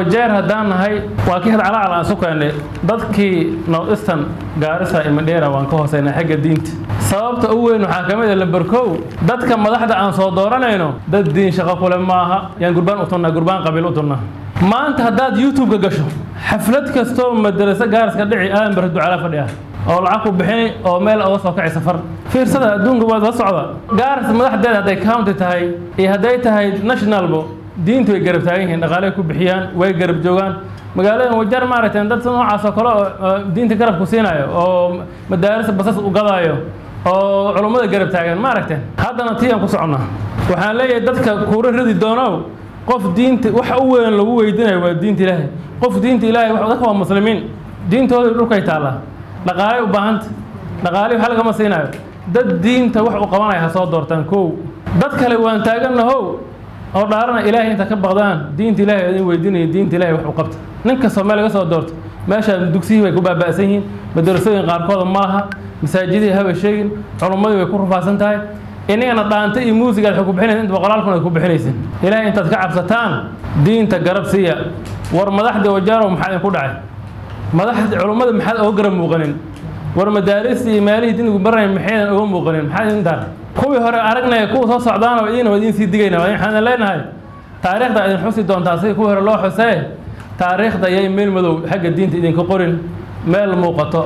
wajeer haddaan nahay waa kii hadcalacal aan isu keennay dadkii north eastern gaarisa iyo mandheera waan ka hooseynaa xagga diinta sababta u weyn waxaa ka mid a lamberkow dadka madaxda aan soo dooranayno dad diin shaqo kule maaha yaan gurbaan u tunnaa gurbaan qabiil u tunnaa maanta haddaad youtube-ka gasho xaflad kastoo madaraso gaariska dhici aadan barre ducala fadhiya oo lacag ku bixini oo meel uga soo kaci safar fiirsada adduunka waad la socda gaaris madaxdeeda hadday county tahay iyo hadday tahay nationalbo diintu way garab taagan yihiin dhaqaaley ku bixiyaan way garab joogaan magaaladan wajar maaragtay dad noocaas oo kale oo diinta garab ku siinayo oo madaaris basas u gadaayo oo culummada garab taagan maaragtay haddana tii aan ku soconnaa waxaan leeyahay dadka kuura ridi doonow qof diinta wax u weyn lagu weydiinayo waa diinta ilaahay qof diinta ilaahay dadka waa muslimiin diintooda dhulkay taallaa dhaqaalay u baahanta dhaqaalay wax lagama siinayo dad diinta wax u qabanaya ha soo doortaan kow dad kale waan taagannahow oo dhaarana ilaahay inta ka baqdaan diinta ilaahay idin weydiinaya diinta ilaahay wax u qabta nin kastoo meel laga soo doorto meeshaan dugsiyihii way ku baaba'san yihiin madarasooyin qaarkooda ma laha masaajidihii haba sheegin culummadii way ku rufaasan tahay inagana dhaanta iyo muusiga aad ku bixinaysa inta boqolaal kun ay ku bixinaysin ilaahay intaad ka cabsataan diinta garab siiya war madaxda wajaaro maxaa idinku dhacay madaxda culummada maxaad oga garab muuqanin war madaarista iyo meelihii diintigu baranaya maxaydan oga muuqanin maxaa idin dar kuwii hore aragnaya kuwa soo socdaana idiina waa idiin sii digayna waxaan leenahay taariikhda idin xusi doontaa sida kuwii hore loo xusee taariikhda yay meel madow xagga diinta idinka qorin meel muuqato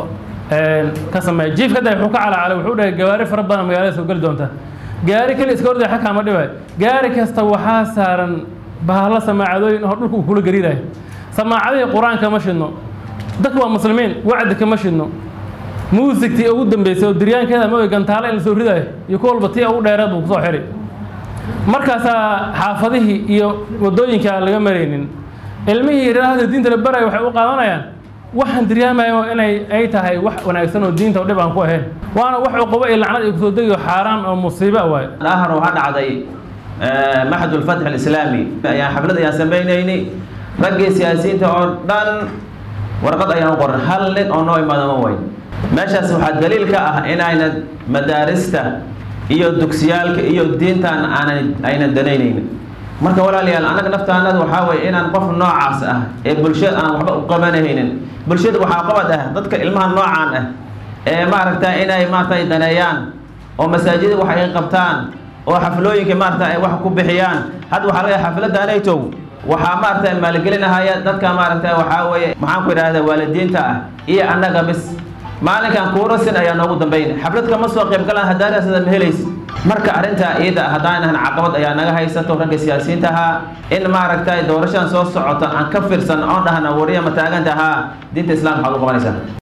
ka sameeya jiifka da wuxuu ka calacalay wuxuu dhahay gawaari fara badan magaalada soo geli doonta gaari kale iska ordaya xag kaama dhibay gaari kasta waxaa saaran bahalo samaacadooyin oo dhulka uu kula gariirayo samaacadihii qur-aanka ma shidno dadku waa muslimiin wacdi kama shidno muusigtii ugu dambeysay oo diryaankeeda ma gantaale in la soo ridayo iyo ku walba tii ugu dheereed buu kusoo xidhi markaasaa xaafadihii iyo waddooyinka aan laga maraynin ilmihii raahda diinta la baraya waxay u qaadanayaan waxaan diryaamayo inay ay tahay wax wanaagsan oo diinta dhib aan ku ahayn waana wax cuqubo iyo lacnad ay kusoo degayo xaaraan oo musiibo ah waayo ahar waxaa dhacday maxad ulfatx alislaami ayaan xaflad ayaan samaynaynay raggii siyaasiyiinta oo dhan warqad ayaan u qoran hal nin oo noo imaada ma wayn meeshaas waxaa daliil ka ah inayna madaarista iyo dugsiyaalka iyo diintan aanan aynan danaynaynin marka walaalayaal annaga naftaanada waxaa weeye inaan qof noocaas ah ee bulshada aan waxba u qabanahaynin bulshada waxaa qabad ah dadka ilmaha noocaan ah ee maaragta inay maaragtay daneeyaan oo masaajida wax ay qabtaan oo xaflooyinka maaragta ay wax ku bixiyaan hadda waxaa laga xafladdaanaytow waxaa maaragta maalgelinahaya dadka maaragta waxaa weeye maxaan ku idhaahda waalidiinta ah iyo annaga bis maalinkan kuurasin ayaa noogu dambayn xaflad kama soo qayb galaan haddaanasada ma helaysa marka arrintaa iyada haddaanan caqabad ayaa naga haysato ragga siyaasiyiinta ahaa in maaragtay doorashadan soo socota aan ka fiirsan oon dhahna wariya ma taagantahaa diinta islaamka waxaad u qabanaysaa